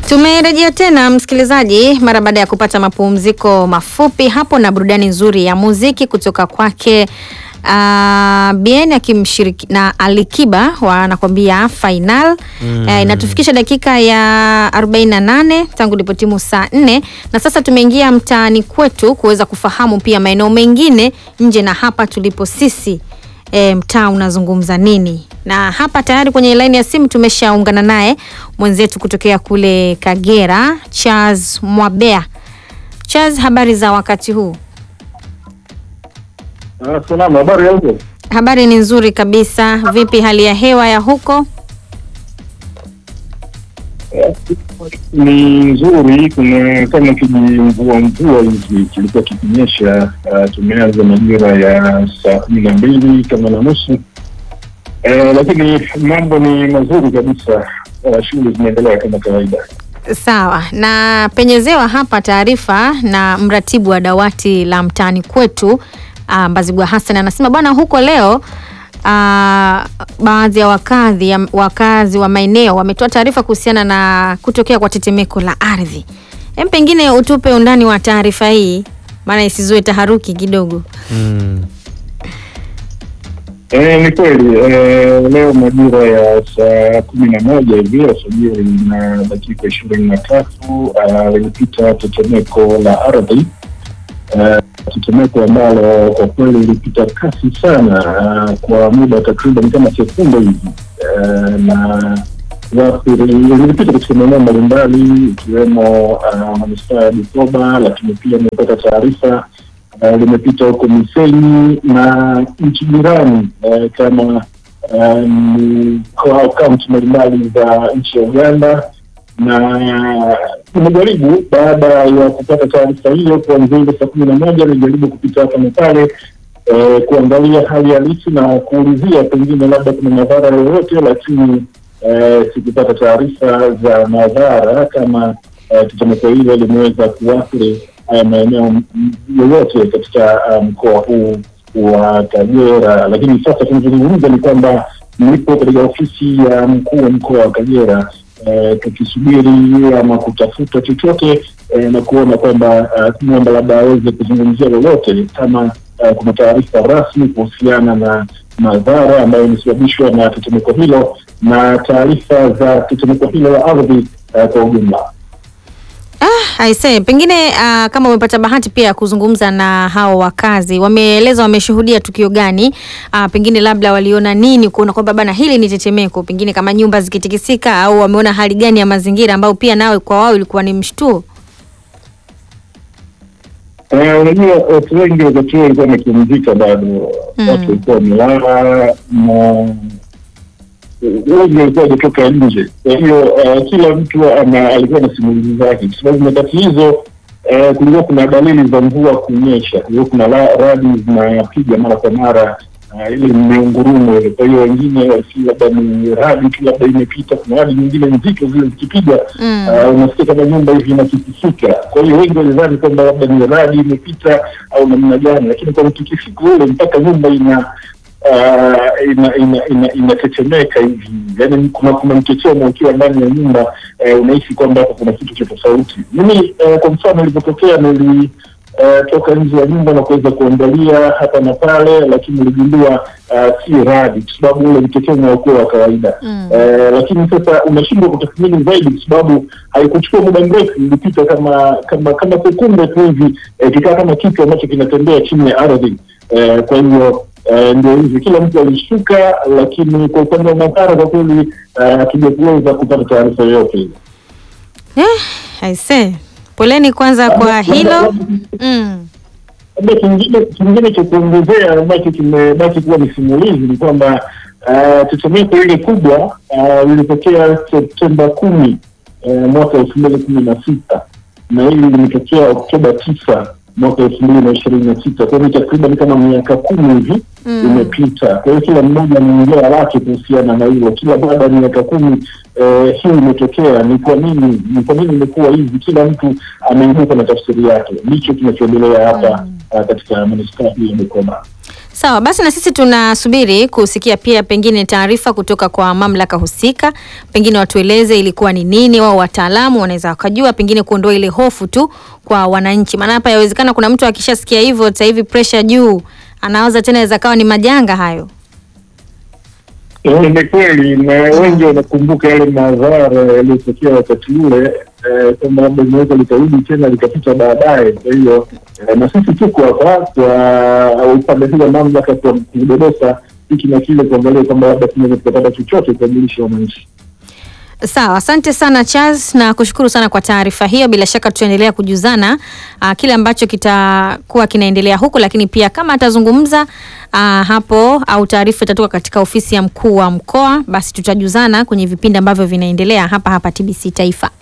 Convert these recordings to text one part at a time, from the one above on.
Tumerejea tena msikilizaji, mara baada ya kupata mapumziko mafupi hapo na burudani nzuri ya muziki kutoka kwake uh, Bien akimshiriki na Alikiba wanakwambia final mm. Uh, inatufikisha dakika ya 48 tangu lipotimu saa 4 na sasa tumeingia mtaani kwetu kuweza kufahamu pia maeneo mengine nje na hapa tulipo sisi e, mtaa unazungumza nini na hapa tayari kwenye laini ya simu tumeshaungana naye mwenzetu kutokea kule Kagera Charles Mwabea. Charles, habari za wakati huu? Ah, salama. Habari ya huko? Habari ni nzuri kabisa. Vipi hali ya hewa ya huko? Ni nzuri, kuna kama kijimvua mvua hivi kilikuwa kikinyesha. Uh, tumeanza majira ya saa kumi na mbili kama na nusu uh, lakini mambo ni mazuri kabisa. Uh, shughuli zinaendelea kama kawaida. Sawa, na penyezewa hapa taarifa na mratibu wa dawati la mtaani kwetu uh, Mbazigwa Hassan anasema bwana, huko leo uh, baadhi ya wakazi ya wakazi wa maeneo wametoa taarifa kuhusiana na kutokea kwa tetemeko la ardhi. Hem, pengine utupe undani wa taarifa hii, maana isizue taharuki kidogo. Mm. Eh, ni kweli eh, leo majira ya saa kumi na moja hivi alfajiri na dakika ishirini na tatu lilipita tetemeko la ardhi eh, tetemeko ambalo kwa kweli lilipita kasi sana ah, kwa muda takriban kama sekunde hivi eh, na waathiri lilipita katika maeneo mbalimbali ikiwemo ah, manispaa ya Bukoba, lakini pia nimepata taarifa uh, limepita huko Misenyi na nchi jirani uh, kama um, kwa kaunti mbalimbali za nchi ya Uganda na nimejaribu baada ya kupata taarifa hiyo kuanzia ile saa kumi na moja nilijaribu kupita hapa na pale eh, kuangalia hali halisi na kuulizia pengine labda kuna madhara yoyote, lakini eh, sikupata taarifa za madhara kama eh, tetemeko hilo limeweza kuathiri haya maeneo m- yoyote katika uh, mkoa huu wa Kagera. Lakini sasa tunazungumza ni kwamba nipo katika ofisi ya mkuu wa mkoa wa Kagera eh, tukisubiri ama kutafuta chochote eh, na kuona kwamba uh, kumwomba labda aweze kuzungumzia lolote kama uh, kuna taarifa rasmi kuhusiana na madhara ambayo imesababishwa na tetemeko hilo na taarifa za tetemeko hilo la ardhi uh, kwa ujumla. Ah, aisee, pengine uh, kama umepata bahati pia ya kuzungumza na hao wakazi, wameeleza wameshuhudia tukio gani? Uh, pengine labda waliona nini kuona kwamba bana hili ni tetemeko, pengine kama nyumba zikitikisika, au wameona hali gani ya mazingira ambayo pia nawe kwa wao ilikuwa ni mshtuo? Eh, Unajua, watu wengi wakati huo walikuwa wamepumzika bado, Mm. watu walikuwa wamelala na wengi walikuwa wajatoka nje. Kwa hiyo eh, kila mtu ana alikuwa na simulizi zake, kwa sababu nyakati hizo eh, kulikuwa kuna dalili za mvua kunyesha, kulikuwa kuna la- radi zinapiga mara kwa mara uh, ile miungurumo ile. Kwa hiyo wengine walisi labda ni radi tu labda imepita, kuna radi nyingine nzito zile zikipiga Mm. uh, unasikia kama nyumba hivi inatikisika. Kwa hiyo wengi walidhani kwamba labda ni radi imepita au namna gani, lakini kwa mtikisiko ule mpaka nyumba ina uh, ina ina ina inatetemeka hivi, yaani kuna kuna mchochemo ukiwa ndani ya nyumba uh, unahisi kwamba hapo kuna kitu cha tofauti. Mimi uh, kwa mfano ilivyotokea nili uh, toka nje ya nyumba na kuweza kuangalia hapa na pale, lakini niligundua uh, si radi, kwa sababu ule mchochemo haukuwa wa kawaida Mm. Eh, lakini sasa unashindwa kutathmini zaidi kwa sababu haikuchukua muda mrefu, ilipita kama kama kama sekunde tu hivi eh, kikaa kama kitu ambacho kinatembea chini ya ardhi eh, kwa hiyo eh, ndio hivi, kila mtu alishtuka, lakini kwa upande wa madhara kwa kweli eh, hatujakuweza kupata taarifa yoyote ile. Eh, aisee, poleni kwanza kwa hilo. Mm. Labda kingine kingine cha kuongezea ambacho kimebaki kuwa ni simulizi ni kwamba uh, tetemeko ile kubwa uh, lilitokea Septemba kumi uh, mwaka elfu mbili kumi na sita na hili limetokea Oktoba tisa mwaka elfu mbili na ishirini na sita kwa hiyo takriban kama miaka kumi hivi Mm. imepita. Kwa hiyo kila mmoja anaongea lake kuhusiana na hilo. Kila baada ya miaka kumi eh, hii imetokea, ni kwa nini, ni kwa nini imekuwa hivi? Kila mtu ameibuka na tafsiri yake. Ndicho kinachoendelea hapa ah, katika manispaa hii ya Bukoba. Sawa basi, na sisi tunasubiri kusikia pia pengine taarifa kutoka kwa mamlaka husika, pengine watueleze ilikuwa ni nini, wao wataalamu wanaweza wakajua, pengine kuondoa ile hofu tu kwa wananchi, maana hapa yawezekana kuna mtu akishasikia hivyo sasa hivi pressure juu, anawaza tena inaweza kawa ni majanga hayo. Eh, Ni kweli na wengi wanakumbuka yale madhara yaliyotokea wakati ule, eh, kwamba labda linaweza likarudi tena likapita baadaye. Kwa hiyo eh, na sisi tuko hapa kwa upande huu wa mamlaka kwa kudodosa hiki na kile, kuangalia kwamba labda tunaweza tukapata chochote kuwajulisha wananchi. Sawa, asante sana Charles na kushukuru sana kwa taarifa hiyo. Bila shaka tutaendelea kujuzana uh, kile ambacho kitakuwa kinaendelea huku, lakini pia kama atazungumza uh, hapo au taarifa itatoka katika ofisi ya mkuu wa mkoa, basi tutajuzana kwenye vipindi ambavyo vinaendelea hapa hapa TBC Taifa.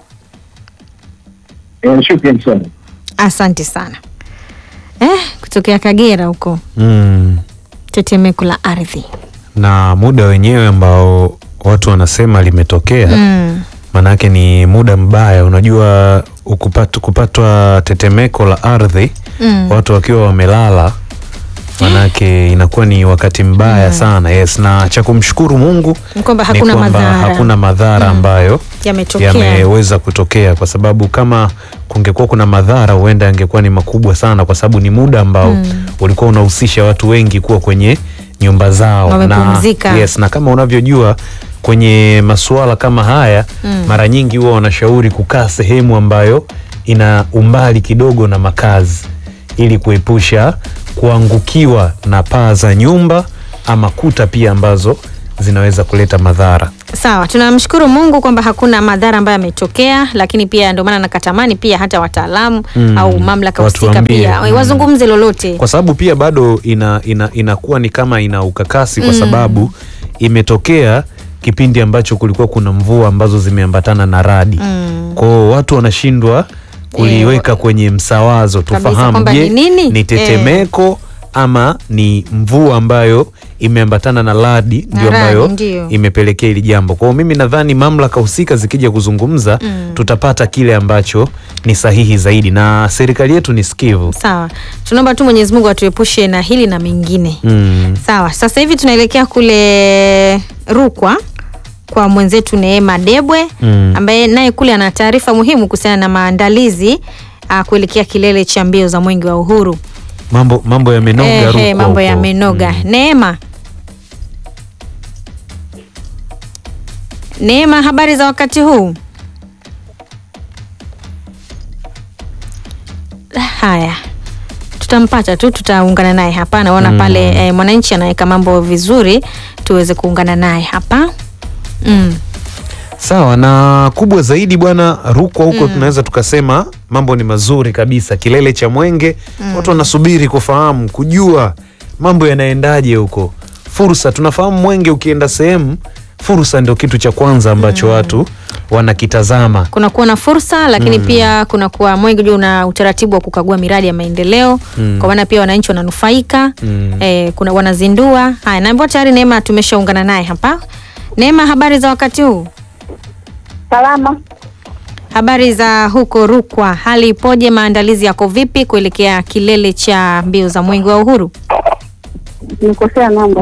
Eh, Shukran sana. Asante sana eh, kutokea Kagera huko, Mm. tetemeko la ardhi Na muda wenyewe ambao watu wanasema limetokea mm. maanake ni muda mbaya. Unajua, ukupat, kupatwa tetemeko la ardhi Mm. watu wakiwa wamelala, maanake inakuwa ni wakati mbaya sana. Yes, na cha kumshukuru Mungu Ni kwamba ni hakuna kwamba madhara hakuna madhara ambayo yametokea yameweza kutokea, kwa sababu kama kungekuwa kuna madhara huenda yangekuwa ni makubwa sana, kwa sababu ni muda ambao Mm. ulikuwa unahusisha watu wengi kuwa kwenye nyumba zao Wamepumzika. na, yes, na kama unavyojua kwenye masuala kama haya Mm. mara nyingi huwa wanashauri kukaa sehemu ambayo ina umbali kidogo na makazi ili kuepusha kuangukiwa na paa za nyumba ama kuta pia ambazo zinaweza kuleta madhara. Sawa, tunamshukuru Mungu kwamba hakuna madhara ambayo yametokea, lakini pia ndio maana nakatamani pia hata wataalamu Mm, au mamlaka husika watuambie, pia mm. wazungumze lolote. kwa sababu pia bado ina, ina, inakuwa ni kama ina ukakasi kwa sababu imetokea kipindi ambacho kulikuwa kuna mvua ambazo zimeambatana na radi Mm. kwao watu wanashindwa kuliweka Eh, kwenye msawazo kabisa tufahamu kwamba je ni nini? ni tetemeko ama ni mvua ambayo imeambatana na radi Na ndio radi, ambayo ndio. imepelekea hili jambo kwao mimi nadhani mamlaka husika zikija kuzungumza Mm. tutapata kile ambacho ni sahihi zaidi na serikali yetu ni sikivu Sawa, tunaomba tu Mwenyezi Mungu atuepushe na hili na mengine. mm. Sawa, sasa hivi tunaelekea kule Rukwa kwa mwenzetu Neema Debwe Mm. ambaye naye kule ana taarifa muhimu kuhusiana na maandalizi uh, kuelekea kilele cha mbio za mwenge wa uhuru. mambo mambo yamenoga Eh, Rukwa eh, mambo huko. yamenoga. Mm. Neema, Neema, habari za wakati huu? Haya, tutampata tu, tutaungana naye hapa. Naona Mm. pale eh, mwananchi anaweka mambo vizuri, tuweze kuungana naye hapa mm. Sawa na kubwa zaidi bwana Rukwa huko tunaweza tukasema mambo ni mazuri kabisa, kilele cha mwenge watu wanasubiri kufahamu kujua mambo yanaendaje huko. Fursa tunafahamu mwenge ukienda sehemu, fursa ndio kitu cha kwanza ambacho watu wanakitazama. kunakuwa na fursa lakini pia kunakuwa mwenge juu una utaratibu wa kukagua miradi ya maendeleo Mm. kwa maana pia wananchi wananufaika Mm. eh, kuna wanazindua haya naambiwa tayari Neema tumeshaungana naye hapa Neema habari za wakati huu Salama. habari za huko Rukwa hali ipoje maandalizi yako vipi kuelekea kilele cha mbio za mwenge wa uhuru Nikosea namba.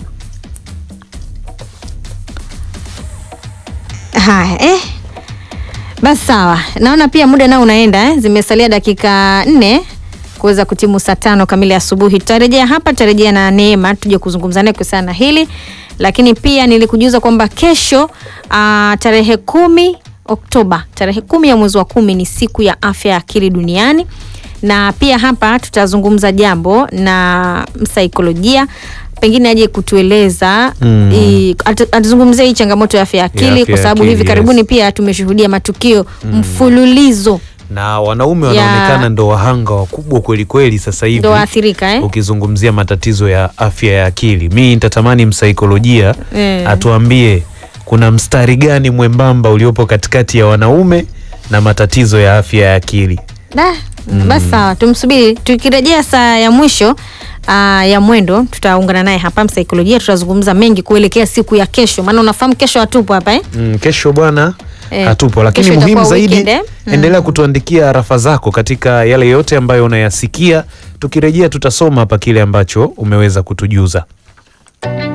haya eh basi sawa naona pia muda nao unaenda eh? zimesalia dakika nne kuweza kutimu saa tano kamili asubuhi tutarejea hapa tutarejea na neema tuje kuzungumza naye kuhusiana na hili lakini pia nilikujuza kwamba kesho uh, tarehe kumi oktoba tarehe kumi ya mwezi wa kumi ni siku ya afya ya akili duniani na pia hapa tutazungumza jambo na msaikolojia pengine aje kutueleza Mm. i- atu- atuzungumzie hii changamoto ya afya ya akili afya kwa ya sababu akili, hivi yes. karibuni pia tumeshuhudia matukio mfululizo Na wanaume Ya- wanaonekana ndo wahanga wakubwa kweli kweli sasa hivi. ndo waathirika eh? ukizungumzia matatizo ya afya ya akili mi nitatamani msaikolojia Eh. atuambie kuna mstari gani mwembamba uliopo katikati ya wanaume na matatizo ya afya ya akili Da, basi sawa tumsubiri tukirejea saa ya mwisho aa, ya mwendo tutaungana naye hapa msaikolojia tutazungumza mengi kuelekea siku ya kesho maana unafahamu kesho hatupo hapa eh? mm, kesho bwana Eh, hatupo lakini kesho muhimu itakuwa zaidi weekend, eh? Mm. endelea kutuandikia arafa zako katika yale yote ambayo unayasikia Tukirejea tutasoma hapa kile ambacho umeweza kutujuza.